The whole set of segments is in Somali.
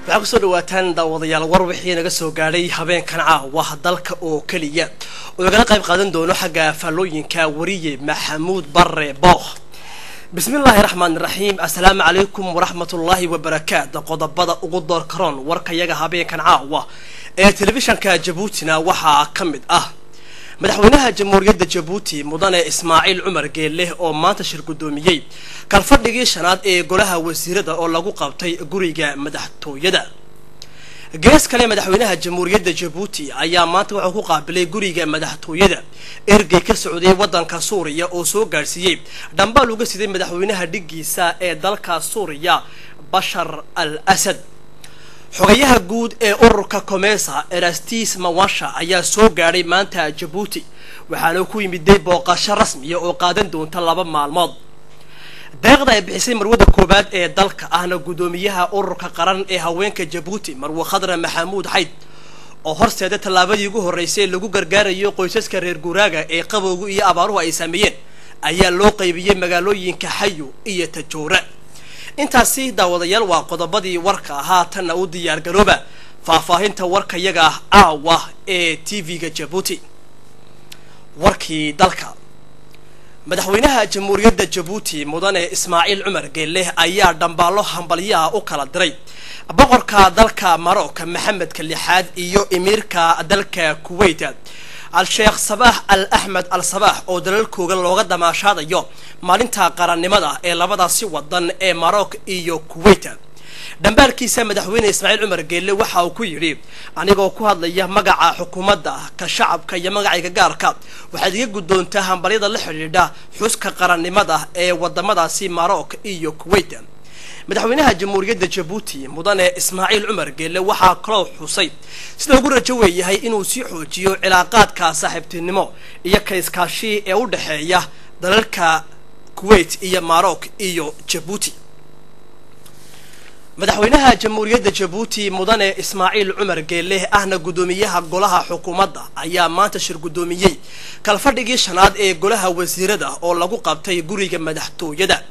waxaa kusoo dhawaataan daawadayaal war wixii naga soo gaadhay habeenkan caawa dalka oo keliya oo igala qayb qaadan doono xagga faallooyinka wariye maxamuud bare bookh bismillaahi raxmaani raxiim assalaamu calaykum waraxmatullaahi wabarakaatu qodobada ugu door karoon warkayaga habeenkan caawa ee telefishanka jabuutina waxaa ka mid ah madaxweynaha jamhuuriyadda jabuuti mudane ismaaciil cumar geelle oo maanta shir guddoomiyey kalfadhigii shanaad ee golaha wasiirada oo lagu qabtay guriga madaxtooyada gees kale madaxweynaha jamhuuriyadda jabuuti ayaa maanta wuxuu ku qaabilay guriga madaxtooyada ergey ka socday waddanka suuriya oo soo gaadhsiiyey dhambaal uga siday madaxweynaha dhiggiisa ee dalka suuriya bashar al asad xogayaha guud ee ururka comesa erastis mawasha ayaa soo gaadhay maanta jabuuti waxaana ku yimiday booqasho rasmiya oo qaadan doonta laba maalmood deeqda ay bixisay marwada koowaad ee dalka ahna guddoomiyaha ururka qaran ee haweenka jabuuti marwe khadra maxamuud xayd oo horseeda tallaabadii ugu horreysay lagu gargaarayo qoysaska reer guuraaga ee qabowgu iyo abaaruhu ay saameeyeen ayaa loo qaybiyey magaalooyinka xayo iyo tajoora intaasi daawadayaal waa qodobadii warka ahaa tanna u diyaar garooba faahfaahinta warkayaga ah aawa ee t v-ga jabuuti warkii dalka madaxweynaha jamhuuriyadda jabuuti mudane ismaaciil cumar geelle ayaa dhambaallo hambalyaha u kala diray boqorka dalka marocka maxamedka lixaad iyo emiirka dalka kuwait al-sheekh sabaax al axmed al sabaax oo dalalkooga looga damaashaadayo maalinta qarannimada ee labadaasi wadan ee maroc iyo kuwait dhambaalkiisa madaxweyne ismaaciil cumar geelle waxa uu ku yidhi anigoo ku hadlaya magaca xukuumadda ka shacabka iyo magacayga gaarka waxaad iga guddoontaa hambalyada la xidhiidha xuska qarannimada ee wadamadaasi maroc iyo kuwait madaxweynaha jamhuuriyadda jabuuti mudane ismaaciil cumar geelle waxaa kaloo xusay sida ugu rajo weeyahay inuu sii xoojiyo cilaaqaadka saaxiibtinimo iyo ka iskaashi ee u dhexeeya dalalka kuwait iyo maroc iyo jabuuti madaxweynaha jamhuuriyadda jabuuti mudane ismaaciil cumar geelle ahna guddoomiyaha golaha xukuumadda ayaa maanta shir guddoomiyey kalfadhigii shanaad ee golaha wasiirada oo lagu qabtay guriga madaxtooyada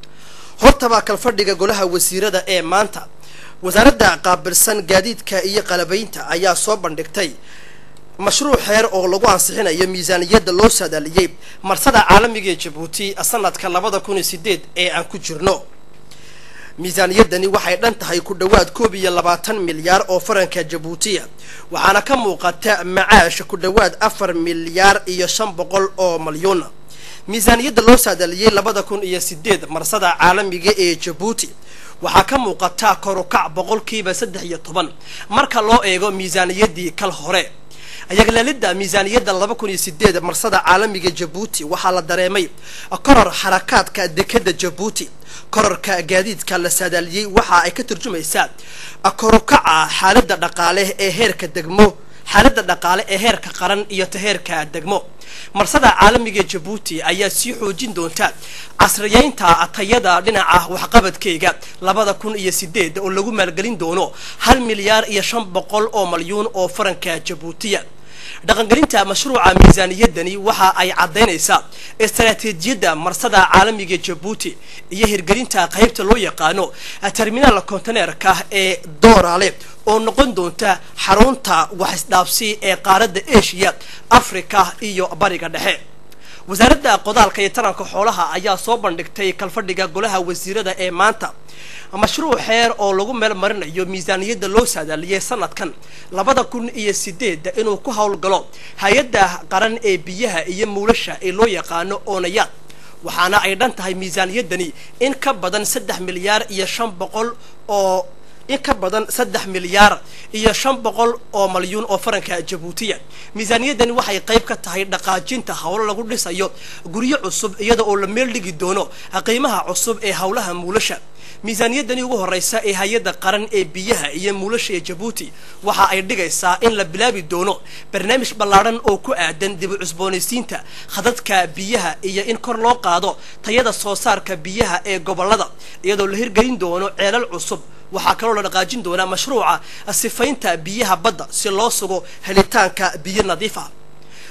hortaba kalfadhiga golaha wasiirada ee maanta wasaaradda qaabilsan gaadiidka iyo qalabaynta ayaa soo bandhigtay mashruuc xeer oo lagu ansixinayo miisaaniyadda loo saadaaliyey marsada caalamiga ee jabuuti sanadka labada kun iyo sideed ee aan ku jirno miisaaniyadani waxay dhan tahay ku dhowaad koob iyo labaatan milyaar oo faranka jabuutiya waxaana ka muuqata macaash ku dhowaad afar milyaar iyo shan boqol oo malyuuna miisaaniyadda loo saadaaliyey labada kun iyo sideed marsada caalamiga ee jabuuti waxaa ka muuqata korukac boqolkiiba saddex iyo toban marka loo eego miisaaniyaddii kal hore ayaglaalidda miisaaniyadda laba kun iyo sideed marsada caalamiga jabuuti waxaa la dareemay koror xarakaadka dekadda jabuuti kororka gaadiidka la saadaaliyey waxa ay ka turjumaysaa korukaca xaaladda dhaqaale ee heerka degmo xaaladda dhaqaale ee heerka qaran iyo ta heerka degmo marsada caalamiga jabuuti ayaa sii xoojin doonta casriyeynta tayada dhinaca waxqabadkeyga labada kun iyo sideed oo lagu maalgelin doono hal milyaar iyo shan boqol oo malyuun oo faranka jabuutiya dhaqangelinta mashruuca miisaaniyadani waxa ay caddaynaysaa istaraatiijiyadda marsada caalamiga jabuuti iyo hirgelinta qaybta loo yaqaano terminaal konteneerka ee doorale oo noqon doonta xarunta waxisdhaafsi ee qaaradda asia africa iyo bariga dhexe wasaaradda qodaalka iyo taranka xoolaha ayaa soo bandhigtay kalfadhiga golaha wasiirada ee maanta mashruuc xeer oo lagu meel marinayo miisaaniyadda loo saadaaliyey sanadkan labada kun iyo sideed inuu ku howlgalo hay-adda qaran ee biyaha iyo muulasha ee loo yaqaano oonayaad waxaana ay dhan tahay miisaaniyaddani in ka badan saddex milyaar iyo shan boqol oo in ka badan saddex milyaar iyo shan boqol oo malyuun oo faranka jabuutiya miisaaniyaddani waxay qayb ka tahay dhaqaajinta howlo lagu dhisayo guryo cusub iyada oo la meel dhigi doono qiimaha cusub ee howlaha muulasha miisaaniyaddani ugu horreysa ee hay-adda qaran ee biyaha iyo muulasha ee jabuuti waxa ay dhigaysaa in la bilaabi doono barnaamij ballaadhan oo ku aadan dib u cusboonaysiinta khadadka biyaha iyo in kor loo qaado tayada soo saarka biyaha ee gobollada iyadoo la hirgelin doono ceelal cusub waxaa kaloo la dhaqaajin doonaa mashruuca sifaynta biyaha badda si loo sugo helitaanka biyo nadiif ah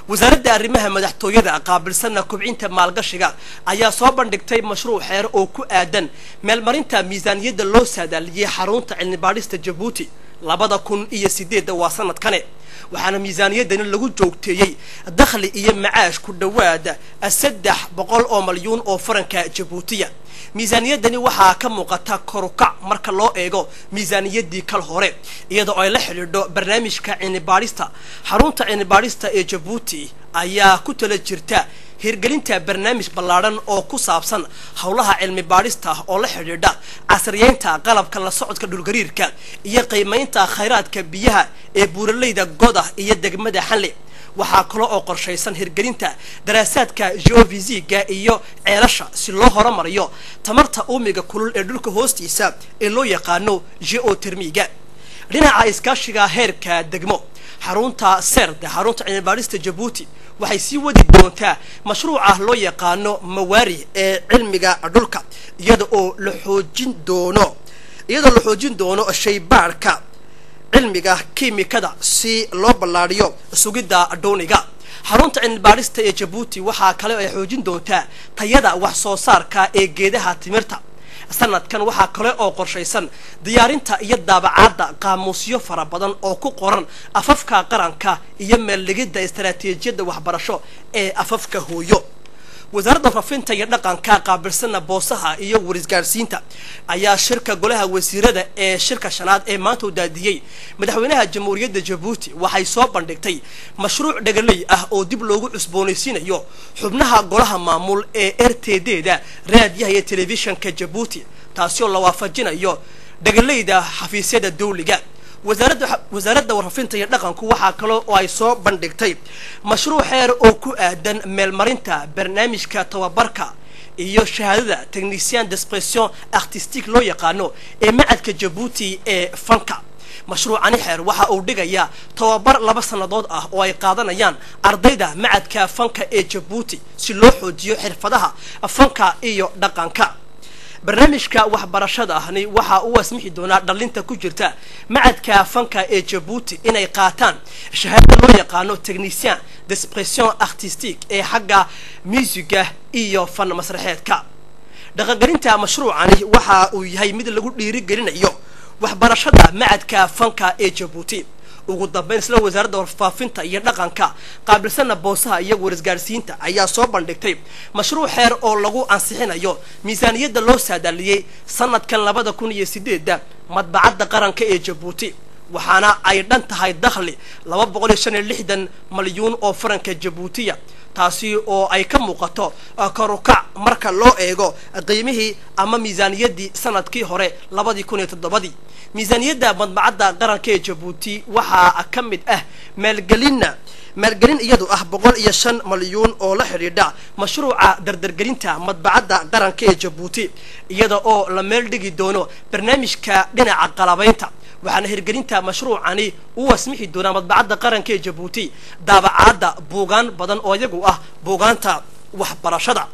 wasaaradda arrimaha madaxtooyada qaabilsanna kubcinta maalgashiga ayaa soo bandhigtay mashruuc xeer oo ku aadan meelmarinta miisaaniyadda loo saadaaliyey xarunta cilmibaadhista jabuuti labada kun iyo sideedda waa sanadkane waxaana miisaaniyaddani lagu joogteeyey dakhli iyo macaash ku dhowaada saddex boqol oo malyuun oo faranka jabuutiya miisaaniyaddani waxaa ka muuqata korukac marka loo eego miisaaniyaddii kal hore iyadoo ay la xidhiidho barnaamijka cilmibaadhista xarunta cilmibaadhista ee jabuuti ayaa ku tala jirta hirgelinta barnaamij ballaadhan oo ku saabsan howlaha cilmi baadhista oo la xidhiidha casriyeynta qalabka la socodka dhulgariirka iyo qiimaynta khayraadka biyaha ee buuraleyda goda iyo degmada xanle waxaa kale oo qorshaysan hirgelinta daraasaadka geofisiga iyo ceelasha si loo horumariyo tamarta uumiga kulul ee dhulka hoostiisa ee loo yaqaano geotermiga dhinaca iskaashiga heerka degmo xarunta serde xarunta cilmibaadhista jabuuti waxay sii wadi doontaa mashruuca loo yaqaano mawaari ee cilmiga dhulka iyada oo la xoojin doono iyadoo la xoojin doono shaybaarhka cilmiga kiimikada si loo ballaadhiyo sugidda dhowniga xarunta cilmibaadhista ee jabuuti waxaa kale ay xoojin doontaa tayada wax soo saarka ee geedaha timirta sanadkan waxaa kale oo qorshaysan diyaarinta iyo daabacaadda qaamuusyo fara badan oo ku qoran afafka qaranka iyo meeldhigidda istaraatiijiyadda waxbarasho ee afafka hooyo wasaaradda rafinta iyo dhaqanka qaabilsana boosaha iyo warisgaadhsiinta ayaa shirka golaha wasiirada ee shirka shanaad ee maanta u daadiyey madaxweynaha jamhuuriyadda jabuuti waxay soo bandhigtay mashruuc dhagaley ah oo dib loogu cusboonaysiinayo xubnaha golaha maamul ee r t d da raadiyaha iyo telefishanka jabuuti taasi oo la waafajinayo dhagaleyda xafiisyada dawliga wasaaradda wasaaradda warfafinta iyo dhaqanku waxaa kale oo ay soo bandhigtay mashruuc xeer oo ku aadan meelmarinta barnaamijka tababarka iyo shahaadada technicien d'expression artistique loo yaqaano ee macadka jabuuti ee fanka mashruucani xeer waxa uu dhigayaa tababar laba sannadood ah oo ay qaadanayaan ardayda macadka fanka ee jabuuti si loo xoojiyo xirfadaha fanka iyo dhaqanka barnaamijka waxbarashada ahni waxaa u wasmixi doonaa dhalinta ku jirta macadka fanka ee jabuuti inay qaataan shahaadada loo yaqaano technicien d'expression artistique ee xagga muusiga iyo fan masraxeedka dhaqangelinta mashruucani waxa uu yahay mid lagu dhiirigelinayo waxbarashada macadka fanka ee jabuuti ugu dambeyn isla wasaaradda warfaafinta iyo dhaqanka qaabilsana boosaha iyo warisgaadhsiinta ayaa soo bandhigtay mashruuc xeer oo lagu ansixinayo miisaaniyadda loo saadaaliyey sanadkan labada kun iyo sideedda madbacadda qaranka ee jabuuti waxaana ay dhan tahay dakhli laba boqol iyo shan iyo lixdan malyuun oo faranka jabuutiya taasi oo ay ka muuqato karukac marka loo eego qiimihii ama miisaaniyaddii sanadkii hore labadii kun iyo toddobadii miisaaniyadda madbacadda qaranka ee jabuuti waxaa ka mid ah maalgelinna maalgelin iyadu ah boqol iyo shan malyuun oo la xidhiidha mashruuca dardargelinta madbacadda qaranka ee jabuuti iyada oo la meel dhigi doono barnaamijka dhinaca qalabaynta waxaana hirgelinta mashruucani u wasmixi doonaa madbacadda qaranka ee jabuuti daabacaadda buugaan badan oo iyagu ah buugaanta waxbarashada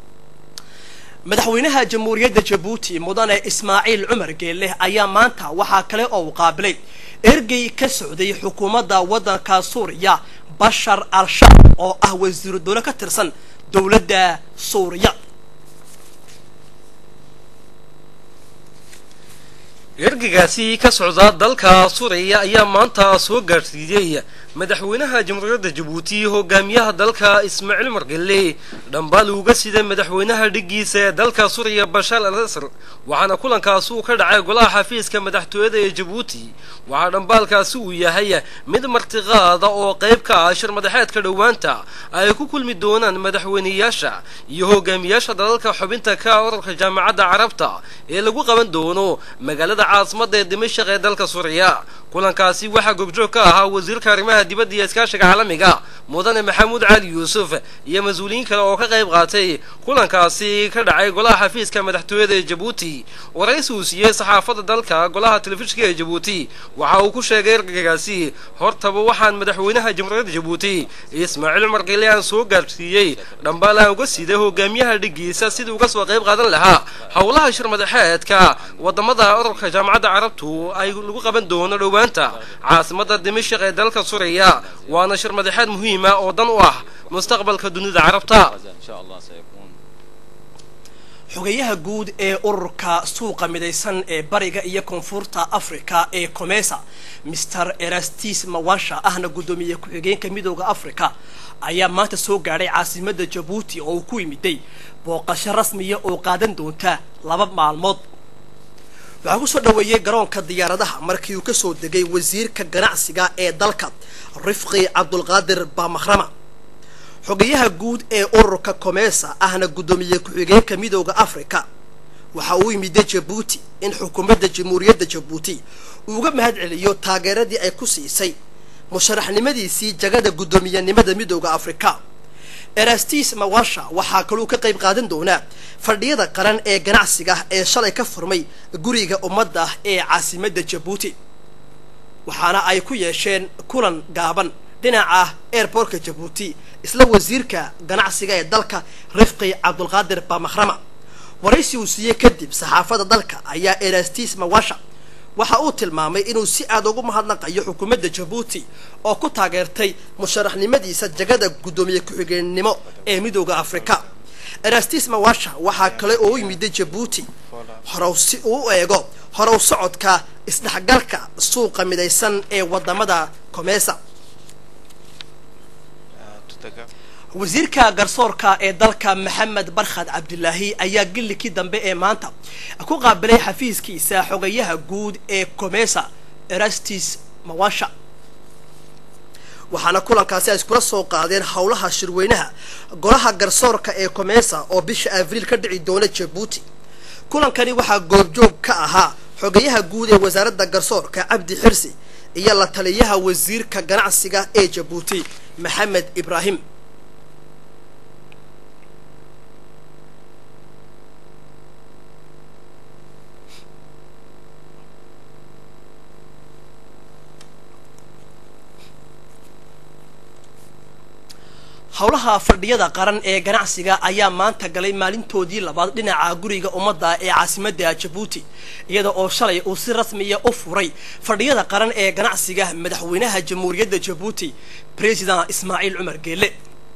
madaxweynaha jamhuuriyadda jabuuti mudane ismaaciil cumar geelle ayaa maanta waxaa kale oo uu qaabilay ergey ka socday xukuumadda waddanka suuriya bashar al-shar oo ah wasiiru dowle ka tirsan dowladda suuriya ergagaasi ka socda dalka suuriya ayaa maanta soo gaadhsiiyey madaxweynaha jamhuuriyadda jabuuti hogaamiyaha dalka ismaaciil margelle dhambaal uga siday madaxweynaha dhiggiisa ee dalka suuriya bashaar al asr waxaana kulankaasi uu ka dhacay golaha xafiiska madaxtooyada ee jabuuti waxaa dhambaalkaasi uu yahay mid martiqaada oo qayb ka ah shir madaxeedka dhowaanta ay ku kulmi doonaan madaxweyneyaasha iyo hogaamiyaasha dalalka xubinta ka urarka jaamacadda carabta ee lagu qaban doono magaalada caasimada ee dimashaq ee dalka suuriya kulankaasi waxaa gobjoog ka ahaa wasiirka arrimaha dibadda iyo iskaashiga caalamiga mudane maxamuud cali yuusuf iyo mas-uuliyiin kale oo ka qayb qaatay kulankaasi ka dhacay golaha xafiiska madaxtooyada ee jabuuti waraysi uu siiyey saxaafadda dalka golaha telefishinka ee jabuuti waxa uu ku sheegay ergagaasi hortaba waxaan madaxweynaha jamhuuriyadda jabuuti ismaaciil cumar qile aan soo gaadhsiiyey dhambaal aan uga siiday hogaamiyaha dhiggiisa sidii uga soo qayb qaadan lahaa howlaha shir madaxeedka wadamada ururka jaamacadda carabtu ay lagu qaban doono dhowaanta caasimada dimashaq ee dalka suuriya suureeya waana shir madaxeed muhiima oo dan u ah mustaqbalka dunida carabta xogeyaha guud ee ururka suuqa midaysan ee bariga iyo koonfurta africa ee comesa master erastis mawasha ahna guddoomiye ku-xigeenka midooda africa ayaa maanta soo gaadhay caasimada jabuuti oo uu ku yimiday booqasho rasmiya oo qaadan doonta laba maalmood waxaa kusoo dhaweeyey garoonka diyaaradaha markii uu kasoo degay wasiirka ganacsiga ee dalka rifqi cabdulqaadir baamakrama xogeyaha guud ee ururka comesa ahna guddoomiye ku-xigeenka midooda africa waxa uu yimiday jabuuti in xukuumadda jamhuuriyadda jabuuti uu uga mahad celiyo taageeradii ay ku siisay musharaxnimadiisii jagada guddoomiyenimada midooda africa erastis mawasha waxaa kaluu ka qayb qaadan doonaa fadhiyada qaran ee ganacsiga ee shalay ka furmay guriga ummadda ee caasimadda jabuuti waxaana ay ku yeesheen kulan gaaban dhinaca airbortka jabuuti isla wasiirka ganacsiga ee dalka rifqi cabdulqaadir bamakhrama waraysi uu siiyey kadib saxaafadda dalka ayaa erastis mawasha waxa uu tilmaamay inuu si aada ugu mahadnaqayo xukuumadda jabuuti oo ku taageertay musharaxnimadiisa jagada guddoomiye ku-xigeenimo ee midooda africa erastis mawasha waxaa kale oo u yimiday jabuuti horow si uu u eego horow socodka isdhexgalka suuqa midaysan ee wadamada comesa wasiirka garsoorka ee dalka maxamed barkhad cabdilaahi ayaa gillikii dambe ee maanta ku qaabilay xafiiskiisa xogayaha guud ee comesa erastis mawasha waxaana kulankaasi ay iskula soo qaadeen howlaha shirweynaha golaha garsoorka ee comesa oo bisha abriil ka dhici doona jabuuti kulankani waxaa goobjoog ka ahaa xogayaha guud ee wasaaradda garsoorka cabdi xirsi iyo la taliyaha wasiirka ganacsiga ee jabuuti maxamed ibraahim howlaha fadhiyada qaran ee ganacsiga ayaa maanta galay maalintoodii labaad dhinaca guriga ummadda ee caasimadda jabuuti iyada oo shalay uu si rasmiya u furay fadhiyada qaran ee ganacsiga madaxweynaha jamhuuriyadda jabuuti president ismaaciil cumar geele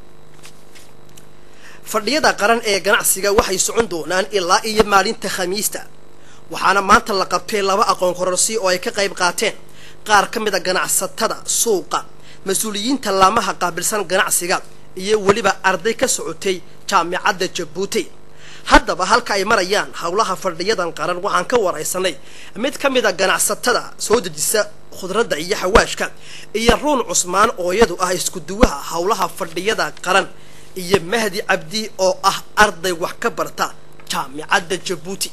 fadhiyada qaran ee ganacsiga waxay socon doonaan ilaa iyo maalinta khamiista waxaana maanta la qabtay laba aqoon kororsi oo ay ka qayb qaateen qaar ka mid a ganacsatada suuqa mas-uuliyiinta laamaha qaabilsan ganacsiga iyo weliba arday ka socotay jaamicadda jabuuti haddaba halka ay marayaan howlaha fadhiyadan qaran waxaan ka waraysanay mid ka mid a ganacsatada soo dejisa khudradda iyo xawaashka iyo ruun cusmaan oo iyadu ah iskuduwaha howlaha fadhiyada qaran iyo mahdi cabdi oo ah arday wax ka barta jaamicadda jabuuti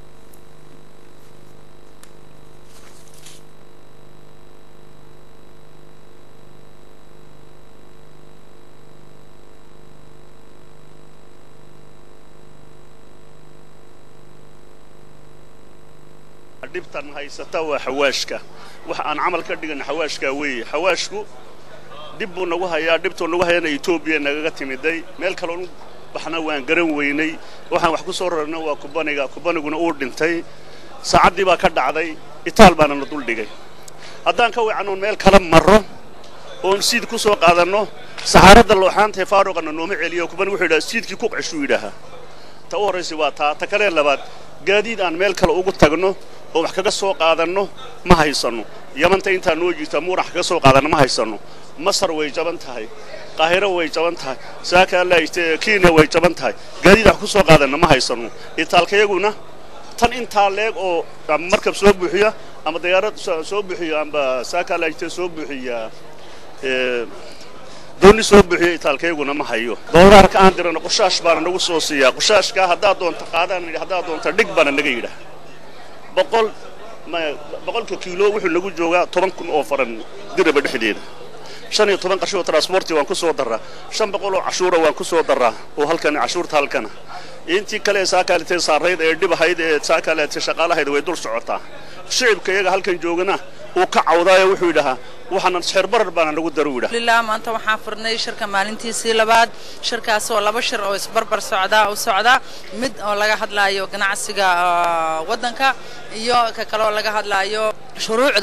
dhibtan haysata waa xawaashka waxa aan camal ka dhigan xawaashkaa weeye xawaashku dhib buu nagu hayaa dhibtuu nagu hayana etoobiya nagaga timiday meel kaloonu baxna waan garan weynay waxaan wax ku soo rarna waa kubaniga kubaniguna uu dhintay saacaddii baa ka dhacday itaal baana na duldhigay haddaan ka wicanoon meel kala marro oon siid ku soo qaadanno saxaaradda looxaantae faaruqana nooma celiyo kubani wuxuu yidhaha siidkii ku qeshuu yidhaahaa ta u horraysa waa taa ta kalee labaad gaadiid aan meel kale ugu tagno oo wax kaga soo qaadanno ma haysanno yamanta intaa noo jirta muurax kaga soo qaadanno ma haysanno masar way jaban tahay qaahiro way jaban tahay saaka alla kenya way jaban tahay gaadiid wax ku soo qaadanno ma haysanno itaalkayaguna tan intaa leeg oo markab soo buuxiya ama dayaarad soo buuxiya amba saaka alla soo buuxiya doonni soo buuxiya itaalkayguna ma hayo dooraarka aan dirano qushaash baana nagu soo siiyaa qushaashkaa haddaad doonta qaadaan yidhi haddaad doonta dhig baana naga yidhaah boqol boqolka kiilo wuxuu nagu joogaa toban kun oo faran diraba dhexdeeda shan iyo toban qashoo transporti waan ku soo darraa shan boqol oo cashuura waan ku soo darraa oo halkani cashuurta halkana intii kale ee saakaaletee saarayd ee dhib ahayd ee saakaaletee shaqaalahayd way dul socotaa shicibka iyaga halkan joogana uu ka cawdaayo wuxuu yidhahaa waxaana xeerbarar baana nagu daru yidhaha alhamdulillah maanta waxaan furnay shirka maalintiisii labaad shirkaas oo laba shir oo isbarbar socdaa u socda mid oo laga hadlaayo ganacsiga waddanka iyo ka kale oo laga hadlaayo shuruucda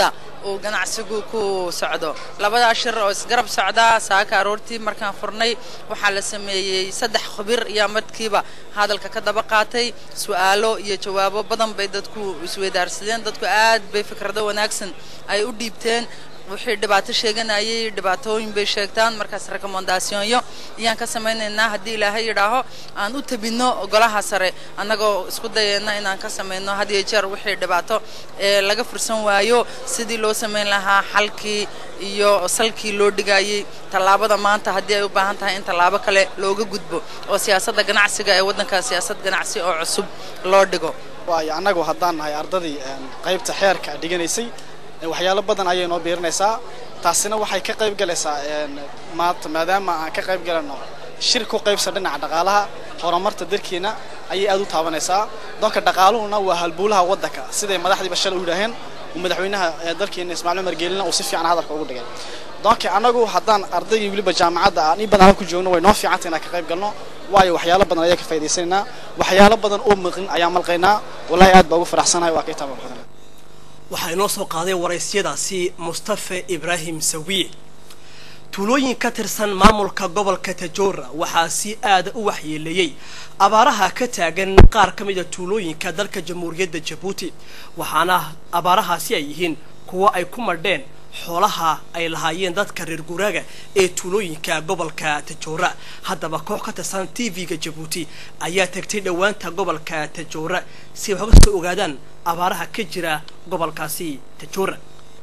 uu ganacsigu ku socdo labadaa shir oo isgarab socdaa saaka aroortii markaan furnay waxaa la sameeyey saddex khubir iyo madkiiba hadalka ka daba qaatay su-aalo iyo jawaabo badan bay dadku isweydaarsadeen dadku aad bay fikrado wanaagsan ay u dhiibteen wixii dhibaato sheeganayay dhibaatooyin bay sheegtaan markaas rekomendationyo ayaan ka samaynaynaa haddii ilaahay yidhaaho aan u tabinno golaha sare annagoo isku dayayna inaan ka samayno had iyo jeer wixii dhibaato ee laga fursan waayo sidii loo samayn lahaa xalkii iyo salkii loo dhigayay tallaabada maanta haddii ay u baahan tahay in tallaabo kale looga gudbo oo siyaasadda ganacsiga ee waddanka siyaasad ganacsi oo cusub loo dhigo waayo annagu haddaan nahay ardadii qaybta xeerka dhiganaysay waxyaalo badan ayay noo biirinaysaa taasina waxay ka qayb galaysaa maanta maadaama aan ka qayb galano shir ku qaybsan dhinaca dhaqaalaha horumarta dalkeena ayay aad u taabanaysaa doonka dhaqaaluhuna waa halbuulaha waddanka siday madaxdiiba shalay u yidhaaheen madaxweynaha dalkeena ismaaciil umar geelina uu si fiican hadalka ugu dhigay doonka annagu haddaan ardaygii weliba jaamacadda aan in badan ku joogno way noo fiicanta inaan ka qayb galno waayo waxyaalo badan ayaa ka faa'idaysanaynaa waxyaalo badan oo maqin ayaan malqaynaa wallaahi aad baa ugu faraxsanahay waa ka itaaba badan waxaa inoo soo qaaday waraysyadaasi mustafe ibraahim sawiye tuulooyin ka tirsan maamulka gobolka tajoora waxaa si aada u waxyeeleeyey abaaraha ka taagan qaar ka mida tuulooyinka dalka jamhuuriyadda jabuuti waxaana abaarahaasi ay yihiin kuwo ay ku madheen xoolaha ay lahaayeen dadka reer guuraaga ee tuulooyinka gobolka tajoora haddaba koox ka tirsan t v-ga jabuuti ayaa tagtay dhowaanta gobolka tajoora si ay waxga soo ogaadaan abaaraha ka jira gobolkaasi tajoora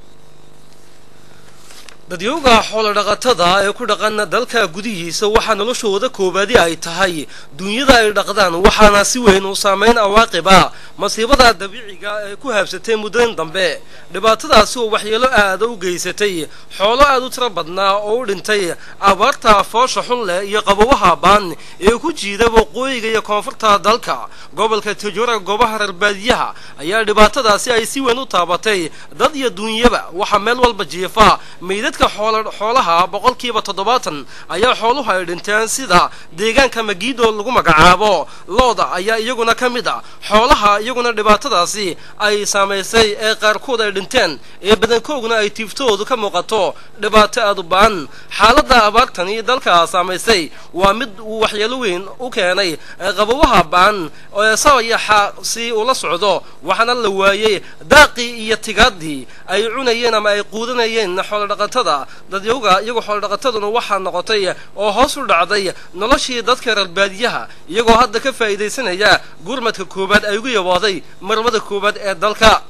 dadyowga xoolodhaqatada ee ku dhaqan dalka gudihiisa waxaa noloshooda koobaadi ay tahay duunyada ay dhaqdaan waxaana si weyn u saameyn awaaqiba masiibada dabiiciga ee ku haabsatay muddadan dambe dhibaatadaasi oo waxyeelo aada u geysatay xoolo aad u tiro badnaa oo u dhintay abaarta foosha xun leh iyo qabowaha baan ee ku jiida waqooyiga iyo koonfurta dalka gobolka tajoora goobaha reerbaadiyaha ayaa dhibaatadaasi ay si weyn u taabatay dad iyo duunyaba waxaa meel walba jiifa meydadka xoolaha boqolkiiba toddobaatan ayaa xooluhu ay dhinteen sida deegaanka magiido lagu magacaabo looda ayaa iyaguna ka mid a xoolaha iyaguna dhibaatadaasi ay saamaysay ee qaarkood ay dhinteen ee badankooguna ay tiiftoodu ka muuqato dhibaato aad u baan xaaladda abaartani dalka saamaysay waa mid uu waxyeelo weyn u keenay qabowaha baan ee sabayaxa si ula socdo waxaana la waayey daaqii iyo tigaadii ay cunayeen ama ay quudanayeen xoolodhaqatada dadyowga iyagoo xoolodhaqataduna waxaa noqotay oo hoos u dhacday noloshii dadka reerbaadiyaha iyagoo hadda ka faa'iidaysanaya gurmadka koowaad ay ugu yabooday marmada koowaad ee dalka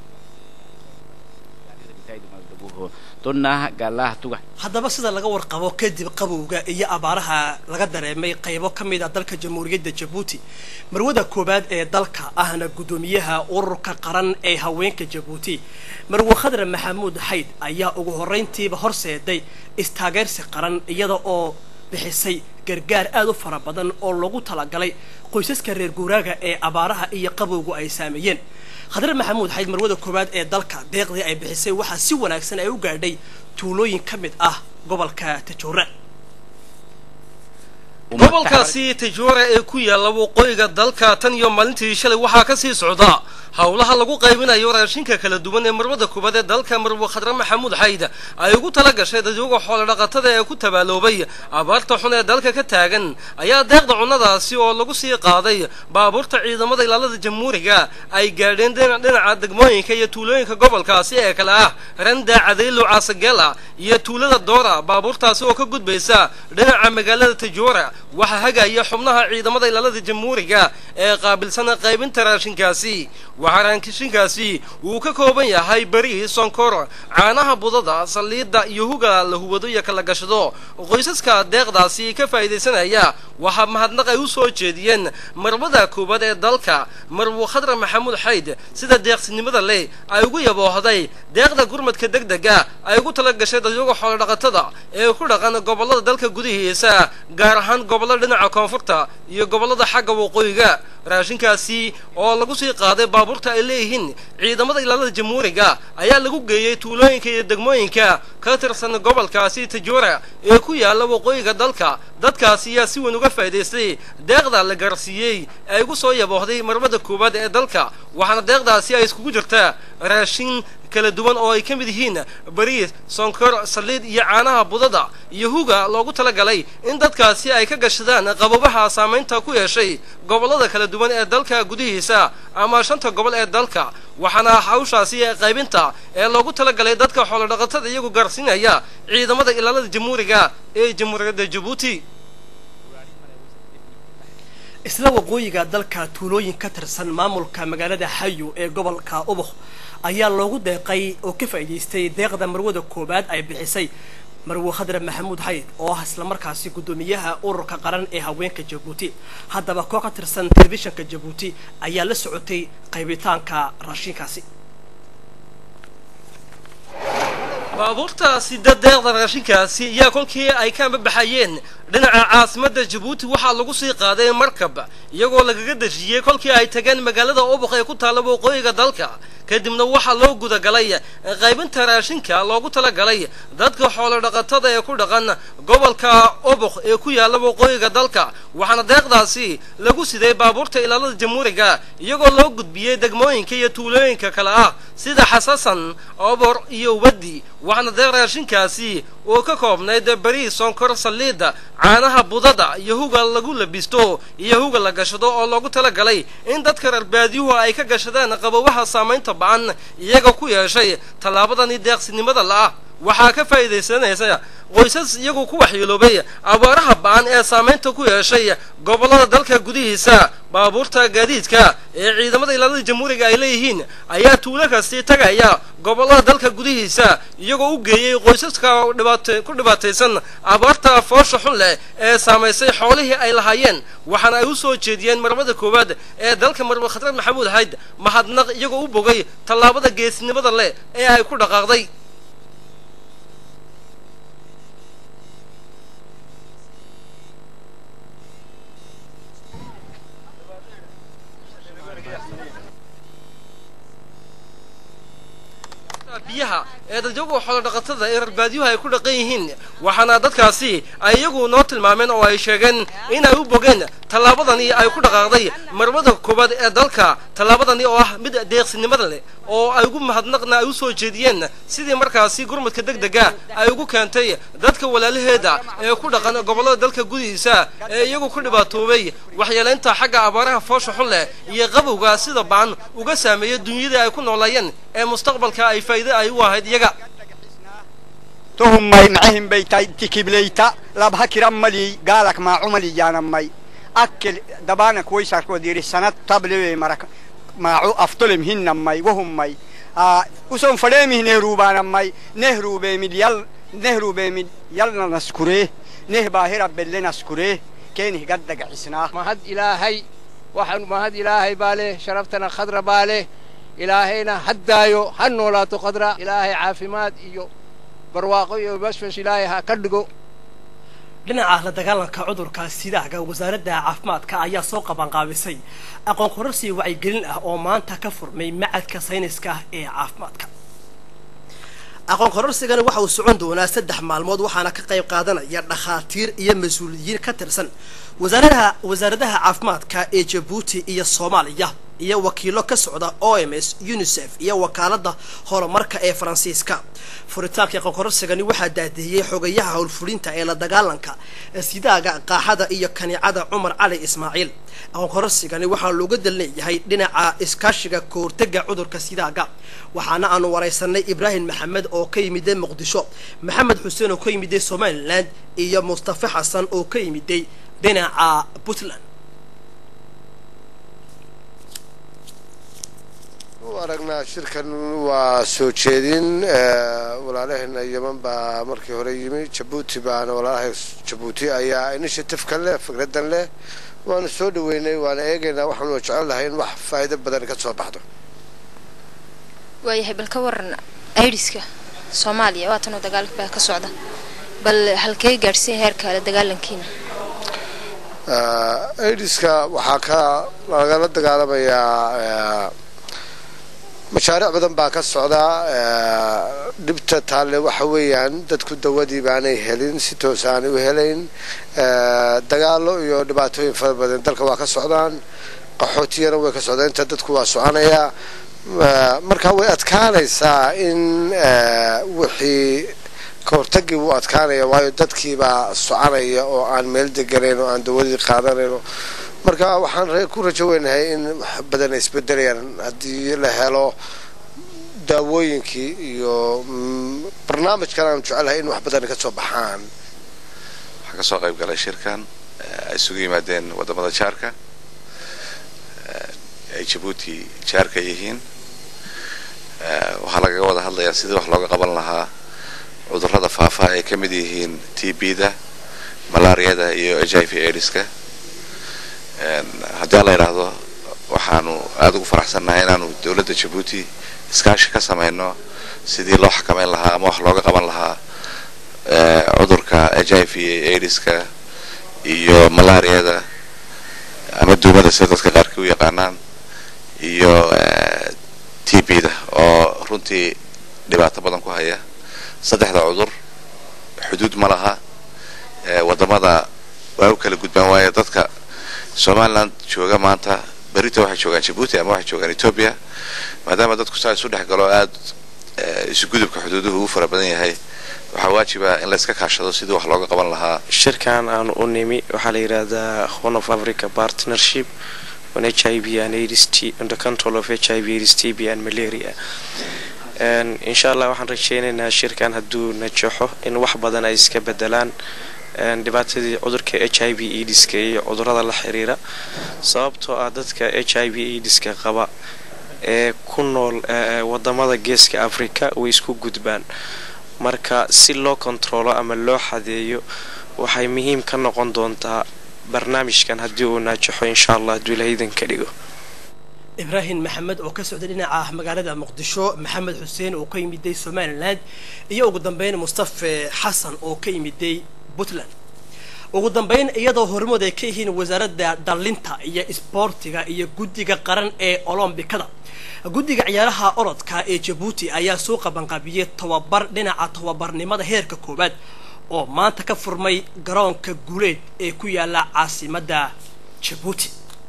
haddaba sida laga warqabo kadib qabowga iyo abaaraha laga dareemay qaybo ka mid a dalka jamhuuriyadda jabuuti marwada koowaad ee dalka ahna guddoomiyaha ururka qaran ee haweenka jabuuti marwe khadra maxamuud xayd ayaa ugu horrayntiiba horseeday istaageersi qaran iyada oo bixisay gargaar aad u fara badan oo loogu talagalay qoysaska reer guuraaga ee abaaraha iyo qabowgu ay saameeyeen khadre maxamuud xayd marwada koowaad ee dalka deeqdii ay bixisay waxaa si wanaagsan ay u gaadhay tuulooyin ka mid ah gobolka tajoora gobolkaasi tajoora ee ku yaalla waqooyiga dalka tan iyo maalintii shalay waxaa ka sii socda howlaha lagu qaybinayo raashinka kala duwan ee marwada koobaad ee dalka marwe khadre maxamuud xayd ay ugu tala gashay dadyoga xoolodhaqatada ee ku tabaaloobay abaarta xun ee dalka ka taagan ayaa deeqda cunnadaasi oo lagu sii qaaday baabuurta ciidamada ilaalada jamhuuriga ay gaadheen dhinaca degmooyinka iyo tuulooyinka gobolkaasi ee kale ah randa cadaylo caasagela iyo tuulada doora baabuurtaasi oo ka gudbaysa dhinaca magaalada tajoora waxaa hagaya xubnaha ciidamada ilaalada jamhuuriga ee qaabilsan qaybinta raashinkaasi waxaa raashinkaasi uu ka kooban yahay beri sonkor caanaha budada saliidda iyo huga la huwado iyo kala gashado qoysaska deeqdaasi ka faa'iidaysanaya waxaa mahadnaq ay u soo jeediyeen marwada koowaad ee dalka marwo khadra maxamuud xayd sida deeqsinimada leh ay ugu yaboohday deeqda gurmadka deg dega ay ugu tala gashay dadyoga xoolodhaqatada ee ku dhaqan gobollada dalka gudihiisa gaar ahaan gobollada dhinaca koonfurta iyo gobollada xagga waqooyiga raashinkaasi oo lagu sii qaaday baabuurta ay leeyihiin ciidamada ilaalada jamhuuriga ayaa lagu geeyey tuulooyinka iyo degmooyinka ka tirsan gobolkaasi tajoora ee ku yaalla waqooyiga dalka dadkaasi ayaa si weyn uga faa'idaystay deeqda la gaarsiiyey ee ugu soo yaboohday marmada koowaad ee dalka waxaana deeqdaasi ay iskugu jirtaa raashin kala duwan oo ay ka mid yihiin bariis sonkor saliid iyo caanaha budada iyo huga loogu talagalay in dadkaasi ay ka gashadaan qababaha saamaynta ku yeeshay gobollada kala duwan ee dalka gudihiisa ama shanta gobol ee dalka waxaana hawshaasi qaybinta ee loogu talagalay dadka xoolodhaqatada iyagu gaarsiinaya ciidamada ilaalada jamhuuriga ee jamhuuriyadda jabuuti isla waqooyiga dalka tuulooyin ka tirsan maamulka magaalada xayo ee gobolka ubuk ayaa loogu deeqay oo ka faa'iidaystay deeqda marwada koowaad ay bixisay marwe khadre maxamuud xayd oo ah islamarkaasi guddoomiyaha ururka qaran ee haweenka jabuuti haddaba koox ka tirsan telefishinka jabuuti ayaa la socotay qaybitaanka raashinkaasi baabuurta sida deeqda raashinkaasi ayaa kolkii ay ka ambabaxayeen dhinaca caasimadda jabuuti waxaa lagu sii qaaday markab iyagoo lagaga dejiyey kolkii ay tageen magaalada ubuq ee ku taalla waqooyiga dalka kadibna waxaa loo gudagalay qaybinta raashinka loogu talagalay dadka xoolodhaqatada ee ku dhaqan gobolka ubuq ee ku yaalla waqooyiga dalka waxaana deeqdaasi lagu siday baabuurta ilaalada jamhuuriga iyagoo loo gudbiyey degmooyinka iyo tuulooyinka kale ah sida xasasan obor iyo wadi waxaana deeq raashinkaasi oo ka koobnayd bariis sonkor saliida caanaha budada iyo huga lagu labisto iyo huga la gashado oo loogu talagalay in dadka reer baadiyuhu ay ka gashadaan qababaha saamaynta ba-an iyaga ku yeeshay tallaabadani deeqsinimada la-ah waxaa ka faa'iidaysanaysa qoysas iyagu ku waxyeeloobay abaaraha ba-an ee saamaynta ku yeeshay gobollada dalka gudihiisa baabuurta gaadiidka ee ciidamada ilaalada jamhuuriga ay leeyihiin ayaa tuulo kasti tagaya gobollada dalka gudihiisa iyagoo u geeyey qoysaska dhibaat ku dhibaataysan abaarta foosha xun leh ee saamaysay xoolihii ay lahaayeen waxaana ay u soo jeediyeen marmada koowaad ee dalka marwe khadre maxamuud hayd mahadnaq iyagoo u bogay tallaabada geesinimada leh ee ay ku dhaqaaqday biyaha ee dadyagu xoolodhaqatada ee rarbaadiyuhu ay ku dhaqan yihiin waxaana dadkaasi ay iyagu noo tilmaameen oo ay sheegeen inay u bogeen tallaabadani ay ku dhaqaaqday marmada koowaad ee dalka tallaabadani oo ah mid deeqsinimada leh oo ay ugu mahadnaqna ay u soo jeediyeen sidii markaasi gurmadka deg dega ay ugu keentay dadka walaalaheeda ee ku dhaqan gobollada dalka gudihiisa ee iyagu ku dhibaatoobay waxyeelaynta xagga abaaraha foosha xun leh iyo qabowga sida baan uga saameeya dunyadii ay ku noolaayeen ee mustaqbalka ay faa'iide ay u ahayd iyaga tuhumay macahim baytay tikiblayta labha kiramali gaalak maacumali yaanamay akkel dabanak waysarkood yidhi sanad tabliwe marak maacu aftolem hinnamay wahummay uson fadheemih nehruubaanamay nehruubeemid yal nehruubeemid yalna naskuree neh baahira belle naskuree keenih gaddagacisnaa mahad ilaahay waxaan mahad ilaahay baa leh sharaftana khadra baa leh ilaahayna haddaayo ha noolaato khadra ilaahay caafimaad iyo barwaaqo iyo bashbash ilaahay ha ka dhigo dhinaca la dagaalanka cudurka sidaaga wasaaradda caafimaadka ayaa soo qabanqaabisay aqoon kororsi wacyigelin ah oo maanta ka furmay macadka sayniska ee caafimaadka aqoon kororsigani waxa uu socon doonaa saddex maalmood waxaana ka qayb qaadanaya dhakhaatiir iyo mas-uuliyiin ka tirsan wasaaradaha wasaaradaha caafimaadka ee jabuuti iyo soomaaliya iyo wakiilo ka socda o m s unisef iyo wakaalada horumarka ee faransiiska furitaanka aqoon kororsigani waxaa daadiyey xogayaha howlfulinta ee la dagaalanka sidaaga qaaxada iyo kanicada cumar cali ismaaciil aqoon kororsigani waxaa looga dal leeyahay dhinaca iskaashiga kahortega cudurka sidaaga waxaana aanu waraysanay ibraahim maxamed oo ka yimiday muqdisho maxamed xuseen oo ka yimiday somaliland iyo mustafa xasan oo ka yimiday dhinaca puntland u aragnaa shirkan waa soo jeedin walaalaheena yeman baa markii hore yimi jabuuti baana walaalaha jabuuti ayaa initiative-kan leh fikradan leh waanu soo dhaweynay waana eegaynaa waxaanu jecel lahay in wax faa'iido badan ka soo baxdo waayahay bal ka waran aidiska soomaaliya waatanoo dagaalka baa ka socda bal halkee gaadhsiin heerka la dagaalankiina aidiska waxaa ka lagala dagaalamayaa mashaariic badan baa ka socda dhibta taalle waxa weeyaan dadku dawadii baanay helin si toos aanay u helayn dagaalo iyo dhibaatooyin fara badan dalka waa ka socdaan qaxootiyana way ka socdaa inta dadku waa soconayaa marka way adkaanaysaa in wixii ka hortagii wuu adkaanaya waayo dadkiibaa soconaya oo aan meel deganayn oo aan dawadii qaadanayn marka waxaan ku rajo weynahay in wax badan ay isbedelayaan haddii la helo daawooyinkii iyo barnaamijkan aan jecelahay in wax badan ka soo baxaan waxaan kasoo qayb galay shirkan ay isugu yimaadeen wadamada jaarka ay jabuuti jaarka yihiin waxaa lagaga wada hadlayaa sidii wax looga qaban lahaa cudurrada faafa ay ka mid yihiin t b da malaariyada iyo h i v aidiska haddii la yidhaahdo waxaanu aada ugu faraxsannahay inaanu dowladda jabuuti iskaashi ka samayno sidii loo xakameyn lahaa ama wax looga qaban lahaa cudurka h i v aidiska iyo malaariyada ama duumada sida dadka qaarkii u yaqaanaan iyo t b da oo runtii dhibaato badan ku haya saddexda cudur xuduud ma laha wadamada waa u kala gudbaan waayo dadka somaliland jooga maanta berita waxay joogaan jabuuti ama waxay joogaan ethoobia maadaama dadku saa isu dhex galo aada isu gudubka xuduuduhu u fara badan yahay waxaa waajiba in la iska kaashado sidii wax looga qaban lahaa shirkan aan u nimi waxaa la yidhaahdaa horn of africa partnership on h i v and aids t on the control of h i v aids t b and malaria insha allah waxaan rajeynaynaa shirkan hadduu najaxo in wax badan ay iska bedelaan dhibaatadii cudurka h i v aidiska iyo cudurada la xiriira sababtoo ah dadka h i v aidiska qaba ee ku nool wadamada geeska africa way isku gudbaan marka si loo kontaroolo ama loo xadeeyo waxay muhiim ka noqon doontaa barnaamijkan haddii uu naajaxo insha allah hadduu ilaahaydan ka dhigo ibraahim maxamed oo ka socday dhinaca magaalada muqdisho maxamed xuseen oo ka yimiday somaliland iyo ugu dambeyn mustafe xasan oo ka yimiday puntland ugu dambeyn iyadoo hormood ay ka yihiin wasaaradda dhallinta iyo isboortiga iyo guddiga qaran ee olombikada guddiga ciyaaraha orodka ee jabuuti ayaa soo qabanqaabiyey tababar dhinaca tababarnimada heerka koowaad oo maanta ka furmay garoonka guuleed ee ku yaala caasimadda jabuuti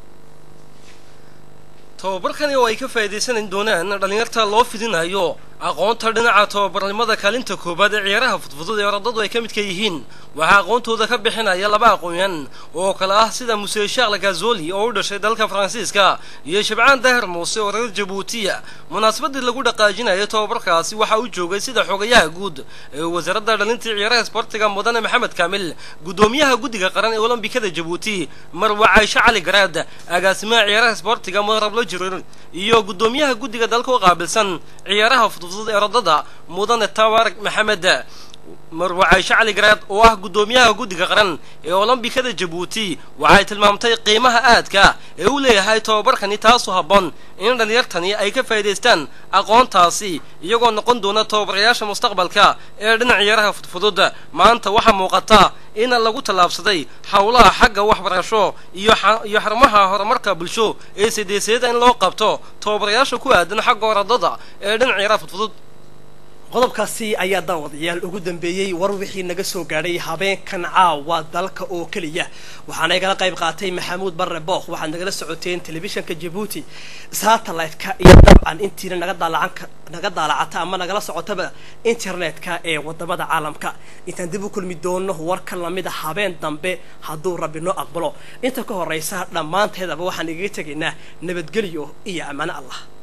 tababarkani oo ay ka faa'iidaysanan doonaan dhallinyarta loo fidinayo aqoonta dhinaca tababarnimada kaalinta koowaad ee ciyaaraha fudfudud ee orodadu ay ka midka yihiin waxaa aqoontooda ka bixinaya laba aqoonyan oo kale ah sida muse shaakle gazoli oo u dhashay dalka faransiiska iyo shabcaan dahir muuse oo reer jabuutiya munaasabadii lagu dhaqaajinayo tababarkaasi waxaa u joogay sida xogayaha guud ee wasaaradda dhalintii ciyaaraha isboortiga mudane maxamed kaamil guddoomiyaha guddiga qaran ee olombikada jabuuti marwa cayshe cali garaad agaasimaha ciyaaraha isboortiga mudarablo jirir iyo guddoomiyaha guddiga dalka u qaabilsan ciyaaraha fudfudud ee orodada mudane tabarak maxamed marwa cayshe cali garaad oo ah guddoomiyaha guddiga qaran ee olombikada jabuuti waxay tilmaamtay qiimaha aadka ee u leeyahay tababarkani taasu habboon in dhalinyartani ay ka faa'iidaystaan aqoontaasi iyagoo noqon doona tababarayaasha mustaqbalka ee dhinac ciyaaraha fudfudud maanta waxaa muuqata in lagu tallaabsaday howlaha xagga waxbarasho iyo iyo xarumaha horumarka bulsho ee sideeseeda in loo qabto tababarayaasha ku aadan xagga orodada ee dhinac ciyaaraha fudfudud qodobkaasi ayaa daawadayaal ugu dambeeyey war wixii naga soo gaadhay habeenkan caawa dalka oo keliya waxaana igala qayb qaatay maxamuud barre bookh waxaad nagala socoteen telefishanka jabuuti satellite-ka iyo dabcan intiina naga daalacan naga daalacata ama nagala socotaba internet-ka ee wadamada caalamka intaan dib u kulmi doono warka lamida habeen dambe hadduu rabbi noo aqbalo inta ka horeysa dhammaanteedaba waxaan igaga tegaynaa nabadgelyo iyo ammaano allah